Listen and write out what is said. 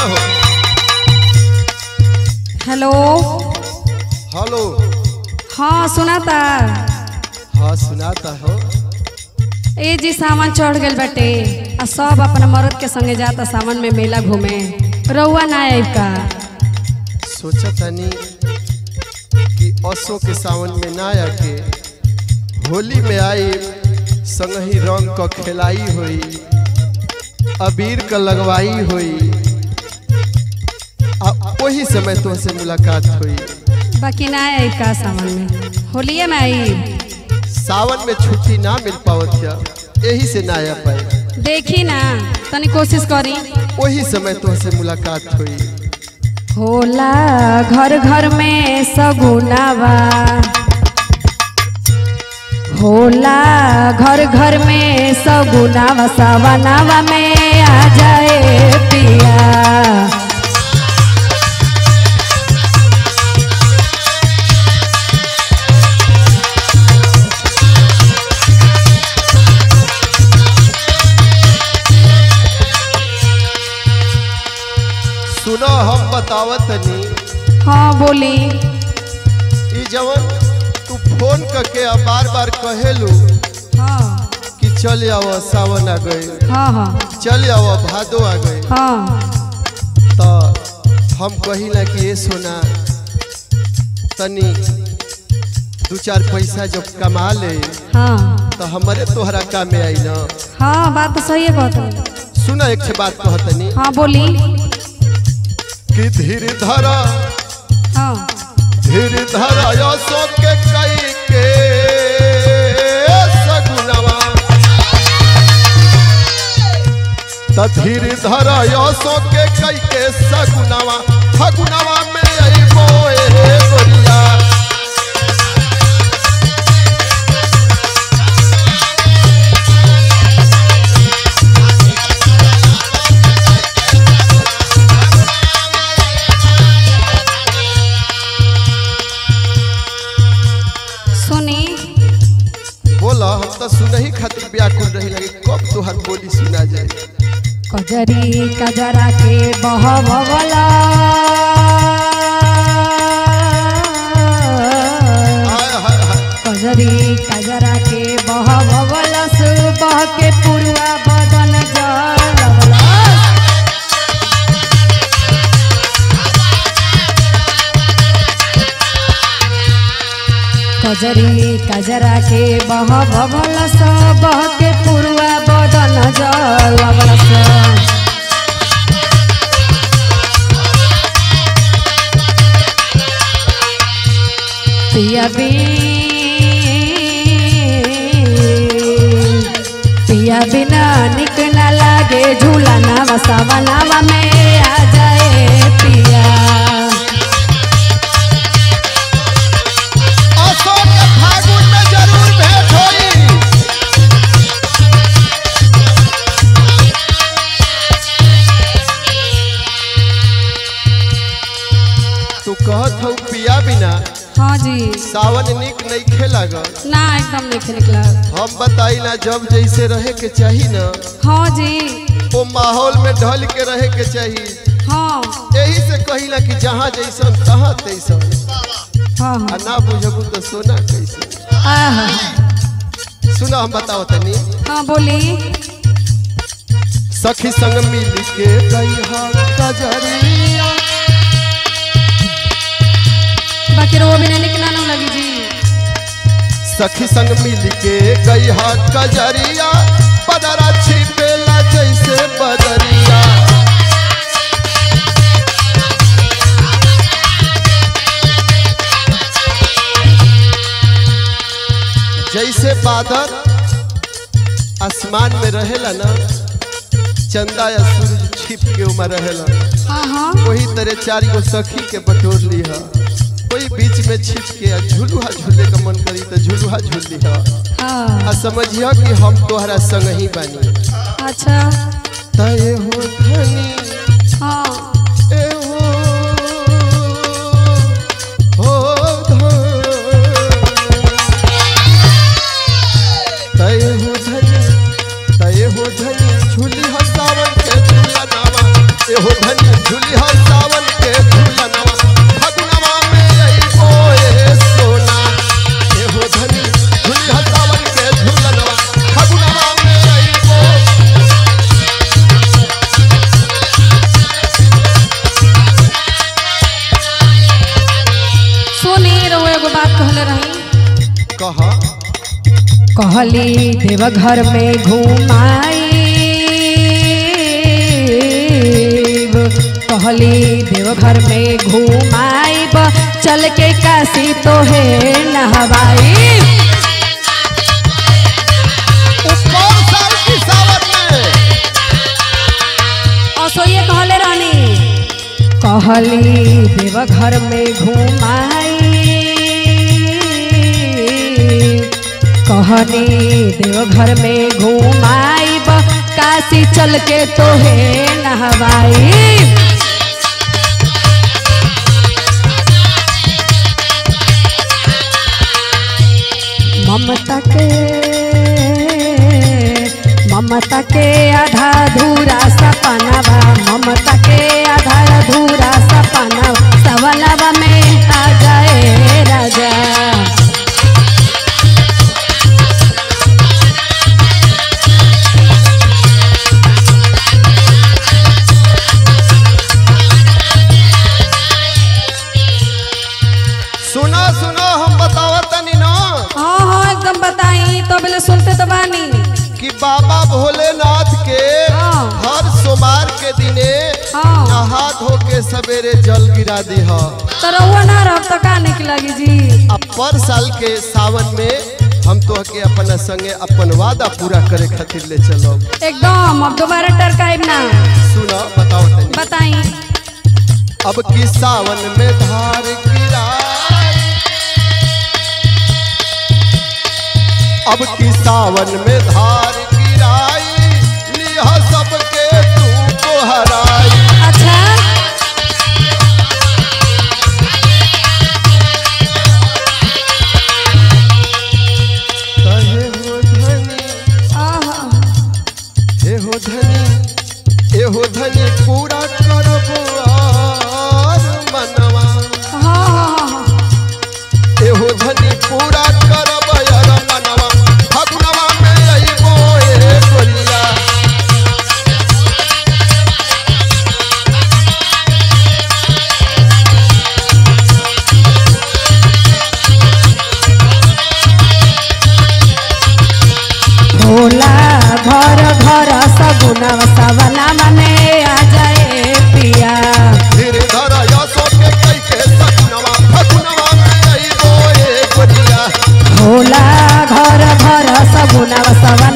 हो hello hello हाँ सुनाता हाँ सुनाता हो ए जी सामान चढ़ गइल बाटे आ सब अपना मर्द के संगे जाता सावन में मेला घूमे रउआ ना आइब का सोचा तनी कि असो के सावन में ना आके होली में आई संगही रंग क खेलाई होई अबीर क लगवाई होई आ वही समय तुमसे मुलाकात हुई बाकी ना आइब का सावन में होलिये में आइब सावन में छुट्टी ना मिल पावत है यही से ना आ पाए देखी ना तनी कोशिश करी वही समय तुमसे मुलाकात हुई होला घर घर में सगुनावा होला घर घर में सगुनावा सवनावा में आ जाए पिया सुनो हम बतावत तनी हाँ बोली ई जवन तू फोन करके आ बार बार कहेलू हाँ कि चल आओ सावन आ गए हाँ हाँ चल आओ भादो आ गए हाँ तो हम कहिला कि ये सोना तनी दू चार पैसा जब कमा ले हाँ तो हमारे तोहरा काम में आई ना हाँ बात तो सही है कहत सुना एक ठे बात कहतनी हाँ बोली कि धीर धरा हाँ धीर धरा यसो के कई के सगुनवा त धीर धरा यसो के कई के सगुनवा फगुनवा में अइबो ए गोरिया सुनी बोला हम तो सुनही खातिर व्याकुल रही लगे कब तोहर बोली सुना जाए कजरी कजरा के बहवला हाय हाय हाय कजरी कजरा के बहवला सुबह के पुरवा बदन जलवला कजरी कजरा के बहवला सुबह के पुरवा बदन जलवला पिया पिया बिना निक न लागे झूला नावा सावा नावा में आ जाए पिया अशोक के फागुन में जरूर भेंट होई तू कहत हऊ पिया बिना हाँ जी सावन निक नहीं खेलाग ना एकदम नहीं निकला हम बताई ना जब जैसे रहे के चाही ना हाँ जी वो माहौल में ढल के रहे के चाही हाँ यही से कहिला कि जहाँ जैसन तहाँ तैसन हाँ आ हाँ ना बुझबू तो सोना कैसे आहा, सुना हम बताओ तनी हाँ बोली सखी संग मिल के गई कजरिया बाकी रो बिना निकला ना लगी जी सखी संग मिल के गई कजरिया बदरा छिपेला जैसे बदरिया जैसे बादल आसमान में रहेला ना चंदा या सूरज छिप के उमा रहेला हाँ हाँ वही तरह चार गो सखी के बटोर ली है कोई बीच में छिप के आ झुलुहा झूले का मन करी तो झुलुहा झूल ली है हाँ आ समझिया कि हम तोहरा संग ही बानी अच्छा तय हो धनी हाँ ए हो हो धनी तय हो धनी तय हो धनी झूली हसावन के झूला नावा ए एहो धनी झूली हो सावन के झूलनवा फगुनवा में अइबो ए सोना एहो धनी झूली हो सावन के झूलनवा फगुनवा में अइबो सुनी रहुआ एगो बात कहले रही कह कहली देवघर में घुमाई कहली देवघर में घुमाइब चल के काशी तो है नहवाई ऊपर साल की सावन में असोये कहले रहनी कहली देवघर में घुमाई कहनी देवघर में घुमाइब काशी चल के तो है नहवाई ममता के ममता के आधा धूरा सपनावा ममता के आधा धूरा सपनावा सवनवा में आ जाए राजा सुनो सुनो हम बतावत तनी ना हाँ हाँ एकदम बताई तो बोले सुनते तो बानी कि बाबा भोलेनाथ के हाँ। हर सोमवार के दिने हाँ नहा धो के सवेरे जल गिरा दी ह तो रहुआ ना रह तो का निक लगी जी अब पर साल के सावन में हम तो के अपना संगे अपन वादा पूरा करे खातिर ले चलो एकदम अब दोबारा टरकाइब ना सुनो बताओ तनी बताई अब की सावन में धार गिराई अब की सावन में धार गिराई लिहा सबके तू को हराई अच्छा कहे हो धनी आहा हे हो धनी हे हो धनी पूरा करबो आर मनवा हाँ हाँ हाँ हाँ एहो धनी पूरा करब यार मनवा फगुनवा में अइबो ए गोरिया भोला घर घर सगुना सवना में आ जाए पिया धीरे धर यसो के कई के सगुनवा फगुनवा में अइबो ए गोरिया भोला घर घर सगुना सवना